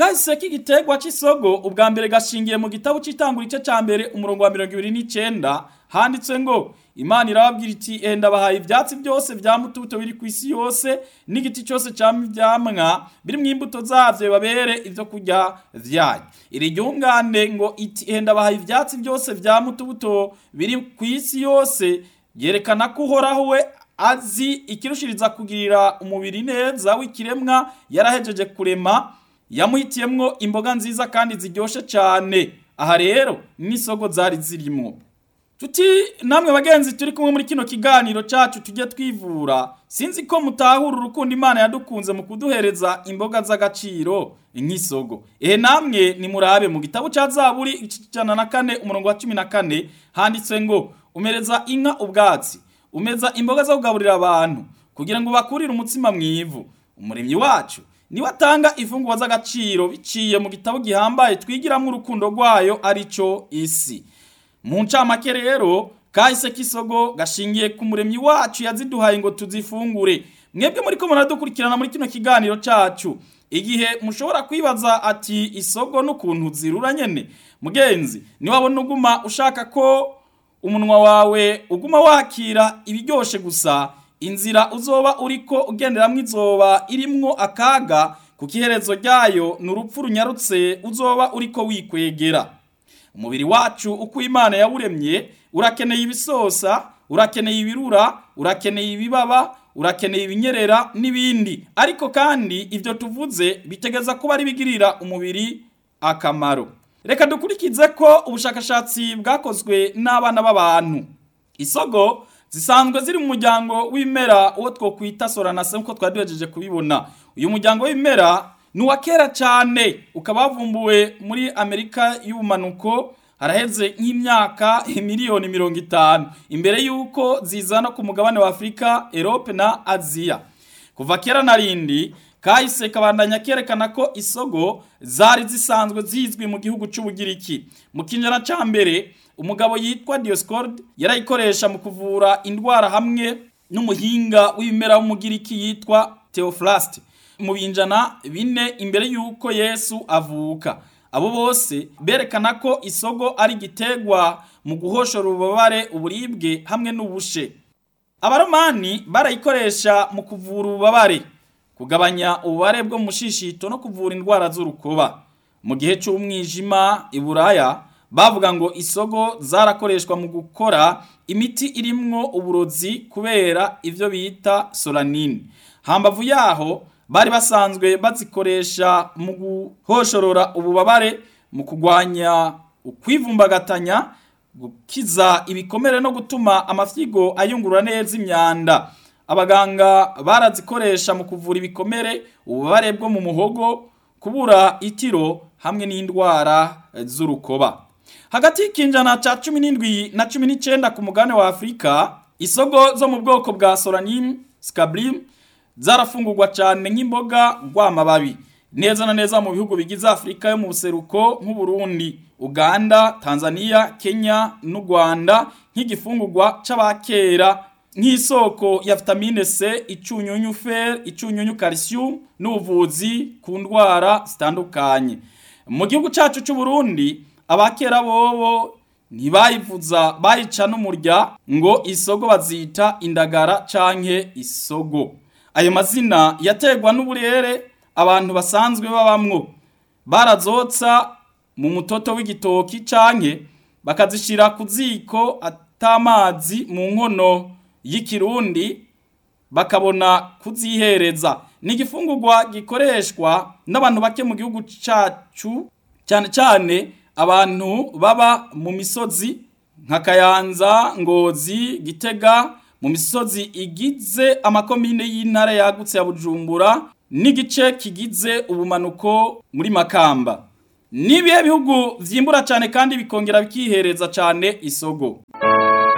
kahise k'igiterwa cy'isogo ubwa mbere gashingiye mu gitabo cy'itangura igice cya mbere umurongo wa mirongo ibiri n'icyenda handitse ngo imana irababwira iti enda bahaye ibyatsi byose bya mutubuto biri ku isi yose n'igiti cyose cyama ibyamwa biri mu imbuto zabyo bibabere ibyo kurya byayo iri ryungane ngo iti enda bahaye ibyatsi byose bya mutubuto biri ku isi yose yerekana ko uhoraho we azi ikirushiriza kugirira umubiri neza w'ikiremwa yarahejeje kurema yamuhitiyemwo imboga nziza kandi ziryoshe cyane aha rero n'isogo zari zirimo tuti namwe bagenzi turi kumwe muri kino kiganiro cyacu tujye twivura sinzi ko mutahura urukundo imana yadukunze mu kuduhereza imboga z'agaciro nk'isogo ehe namwe nimurabe mu gitabo cya zaburi ijana na kane umurongo wa cumi na kane handitse ngo umereza inka ubwatsi umeza imboga zo kugaburira abantu kugira ngo bakurire umutsima mu ivu umuremyi wacu niwe atanga imfungurwa z'agaciro biciye mu gitabo gihambaye twigiramo urukundo rwayo aricyo isi mu ncamake rero kahise k'isogo gashingiye ku muremyi wacu yaziduhaye ngo tuzifungure mwebwe muri ko muradukurikirana muri kino kiganiro cyacu igihe mushobora kwibaza ati isogo n'ukuntu zirura nyene mugenzi niwabona uguma ushaka ko umunwa wawe uguma wakira ibiryoshe gusa inzira uzoba uriko ugenderamwo izoba irimwo akaga kuko iherezo ryayo ni urupfu runyarutse uzoba uriko wikwegera umubiri wacu uko imana yawuremye urakeneye ibisosa urakeneye ibirura urakeneye ibibaba urakeneye ibinyerera n'ibindi ariko kandi ibyo tuvuze bitegeza kuba ari bigirira umubiri akamaro reka dukurikize ko ubushakashatsi bwakozwe n'abana b'abantu isogo zisanzwe ziri mu muryango w'ibimera uwo twokwita soranase nk'uko twari duhejeje kubibona uyu muryango w'ibimera ni uwa kera cyane ukaba wavumbuwe muri amerika y'ubumanuko haraheze nk'imyaka miliyoni mirongo itanu imbere y'uko zizana ku mugabane wa afurika erope na aziya kuva kera na rindi kahise kabandanya kerekana ko isogo zari zisanzwe zizwi mu gihugu cy'ubugiriki mu kinyana cya mbere umugabo yitwa dioscord yarayikoresha mu kuvura indwara hamwe n'umuhinga w'ibimera w'umugiriki yitwa theophrast mu binjana bine imbere y'uko yesu avuka abo bose berekana ko isogo ari igiterwa mu guhoshora ububabare uburibwe hamwe n'ubushe abaromani barayikoresha mu kuvura ububabare kugabanya ububare bwo mu shishito no kuvura indwara z'urukoba mu gihe cy'umwijima i buraya bavuga ngo isogo zarakoreshwa mu gukora imiti irimwo uburozi kubera ibyo bita solanine hambavu yaho bari basanzwe bazikoresha mu guhoshorora ububabare mu kurwanya ukwivumbagatanya gukiza ibikomere no gutuma amafyigo ayungurura neza imyanda abaganga barazikoresha mu kuvura ibikomere ububabare bwo mu muhogo kubura itiro hamwe n'indwara z'urukoba hagati y'ikinjana cya cumi n'indwi na cumi n'icyenda ku mugabane wa afurika isogo zo mu bwoko bwa solanine scabrim zarafungurwa cyane nk'imboga rw'amababi neza na neza mu bihugu bigize afurika yo mu buseruko nk'uburundi uganda tanzania kenya n'u rwanda nk'igifungurwa c'abakera nk'isoko ya vitamine c icunyunyu fer icunyunyu calcium n'ubuvuzi ku ndwara zitandukanye mu gihugu cyacu c'uburundi abakera bobo ntibayivuza bayica n'umurya ngo isogo bazita indagara canke isogo ayo mazina yategwa n'uburere abantu basanzwe babamwo barazotsa mu mutoto w'igitoki canke bakazishira ku ziko atamazi mu nkono y'ikirundi bakabona kuzihereza ni igifungurwa gikoreshwa n'abantu bake mu gihugu cacu cyane cyane abantu baba mu misozi nka kayanza ngozi gitega mu misozi igize amakomine y'intara yagutse ya bujumbura n'igice kigize ubumanuko muri makamba n'ibihe bihugu vyimbura cyane kandi bikongera bikihereza cyane isogo